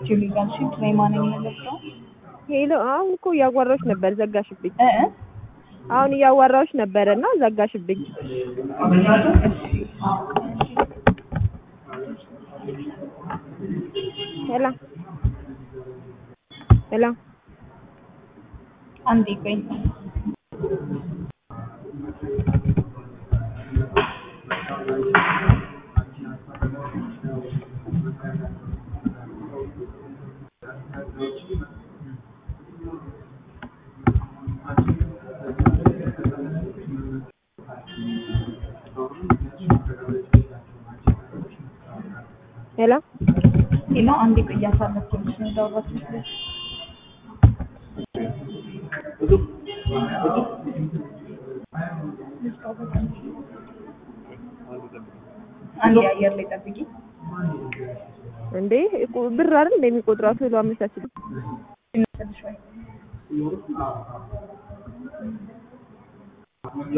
ጁሊ ጋልሽ ትሬማን የምንለብሰው ሄሎ አሁን እኮ እያዋራሁሽ ነበር ዘጋሽብኝ። እ እ አሁን እያዋራሁሽ ነበረ እና ዘጋሽብኝ። ሄሎ ሄሎ አንዴ ቆይ ሄሎ ሄሎ አንዴ ቆይ እያሳለፍኩልሽ ነው ያወራችሁት ልጅ አንዴ አየር ላይ ጠብቂ እንዴ እኮ- ብር አይደል እንደሚቆጥረው ቶሎ አመቻችልኝ። ይመስልሽ ወይ